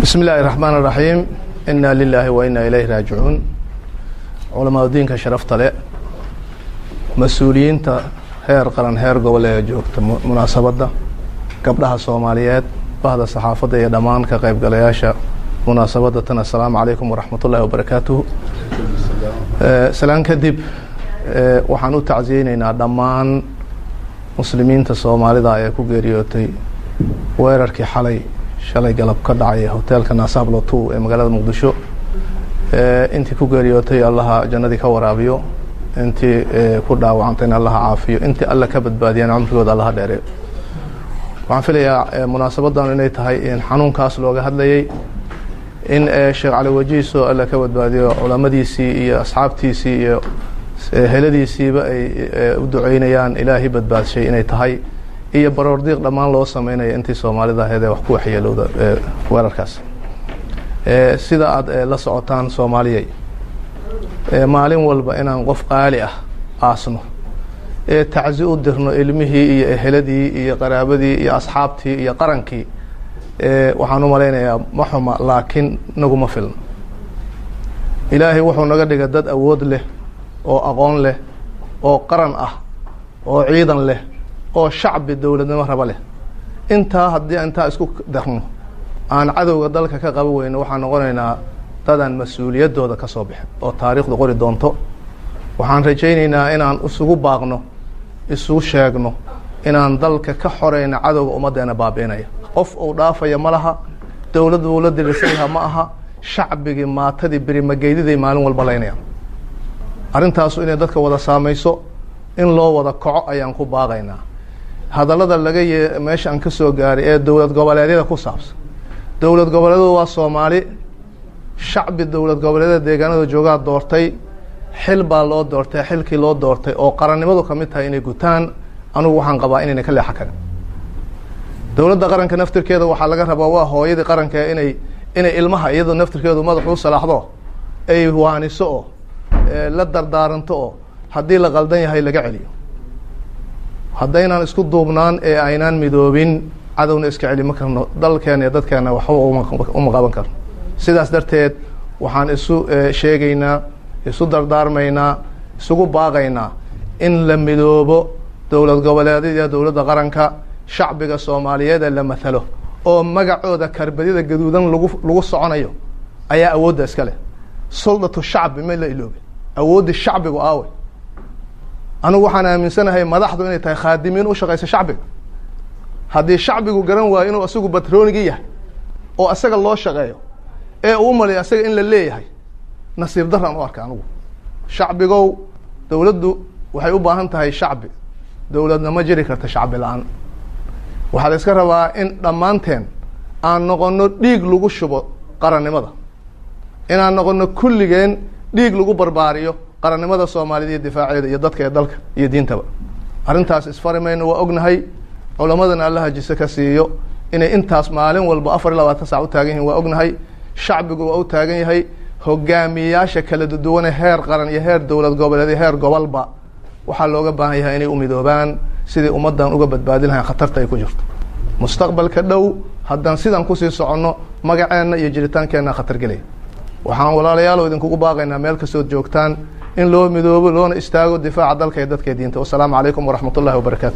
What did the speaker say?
bismi illaahi raxmaan raxiim inaa lilaahi wa inaa ilayhi raajicuun culamada diinka sharafta le mas-uuliyiinta heer qaran heer gobol ee joogta munaasabadda gabdhaha soomaaliyeed bahda saxaafadda iyo dhammaan ka qaybgalayaasha munaasabadda tan assalaamu calaykum waraxmat ullahi wabarakaatuhu salaan kadib waxaan u tacsiyeyneynaa dhammaan muslimiinta soomaalida ee ku geeriyootay weerarkii xalay shalay galab ka dhacay hoteelka naasablo two ee magaalada muqdisho intii ku geeriyootay allaha jannadii ka waraabiyo intii ku dhaawacantayna allaha caafiyo intii alla ka badbaadiyana cumrigooda allaha dheereyo waxaan filayaa munaasabaddan inay tahay in xanuunkaas looga hadlayay in sheekh cali wajiiso alla ka badbaadiyo culamadiisii iyo asxaabtiisii iyo heladiisiiba ay u duceynayaan ilaahay badbaadshay inay tahay iyo baroordiiq dhammaan loo sameynaya intii soomaalida ahayd ee wax ku waxyeelowda weerarkaas sida aada la socotaan soomaaliyay maalin walba inaan qof qaali ah aasno ee tacsi u dirno ilmihii iyo eheladii iyo qaraabadii iyo asxaabtii iyo qarankii waxaan u malaynayaa ma xuma laakiin naguma filno ilaahay wuxuu naga dhigay dad awood leh oo aqoon leh oo qaran ah oo ciidan leh oo shacbi dowladnimo raba leh intaa haddii intaa isku darno aan cadowga dalka ka qaban weyno waxaan noqonaynaa dadaan mas-uuliyaddooda ka soo bixin oo taariikhdu qori doonto waxaan rajaynaynaa inaan isugu baaqno isugu sheegno inaan dalka ka xoreyno cadowga ummaddeena baabi'inaya qof uu dhaafaya ma laha dowlad buu la dirisanyaha ma aha shacbigii maatadii berimageydiday maalin walba laynayaan arrintaasu inay dadka wada saamayso in loo wada kaco ayaan ku baaqaynaa hadallada laga ye meesha aan ka soo gaaray ee dowlad goboleedyada ku saabsan dowlad goboleedyadu waa soomaali shacbi dowlad goboleedyada deegaanada joogaa doortay xil baa loo doortay xilkii loo doortay oo qarannimadu ka mid tahay inay gutaan anugu waxaan qabaa inayna ka leexa karin dowladda qaranka naftirkeeda waxaa laga rabaa waa hooyadii qaranka inay inay ilmaha iyadoo naftirkeedu madaxuu salaaxdo ay waaniso oo la dardaaranto oo haddii la qaldan yahay laga celiyo haddaynaan isku duubnaan ee aynaan midoobin cadowna iska celi ma karno dalkeena iyo dadkeena waxba uma qaban karno sidaas darteed waxaan isu sheegaynaa isu dardaarmaynaa isugu baaqaynaa in la midoobo dowlad goboleedyada dowladda qaranka shacbiga soomaaliyeed ee la mathalo oo magacooda karbadida gaduudan lagu lagu soconayo ayaa awoodda iska leh suldatu shacbi ma la iloobe awooddi shacbigu aawe anigu waxaan aaminsanahay madaxdu inay tahay khaadimiin u shaqaysa shacbiga haddii shacbigu garan waayo inuu isagu batroonigi yahay oo isaga loo shaqeeyo ee uu umalayo isaga in la leeyahay nasiib daraan u arka anigu shacbigow dowladdu waxay u baahan tahay shacbi dowladna ma jiri karta shacbi la-aan waxaa la iska rabaa in dhammaanteen aan noqono dhiig lagu shubo qarannimada inaan noqono kulligeen dhiig lagu barbaariyo qarannimada soomaaliyed iyo difaaceeda iyo dadka ee dalka iyo diintaba arrintaas isfari mayno waa ognahay culamadana allaha jise ka siiyo inay intaas maalin walba afar iyo labaatan sac u taagan yihin waa ognahay shacbigu waa u taagan yahay hogaamiyayaasha kala duwane heer qaran iyo heer dowlad goboleed iyo heer gobolba waxaa looga baahan yahay inay u midoobaan sidai ummaddan uga badbaadin lahayn khatarta ay ku jirto mustaqbalka dhow haddaan sidan kusii soconno magaceenna iyo jiritaankeenna khatar gelaya waxaan walaalayaalo idinkugu baaqaynaa meel kastood joogtaan in loo midoobo loona istaago difaaca dalka iyo dadka diinta wasalaamu calaykum waraxmat ullahi wabarakatu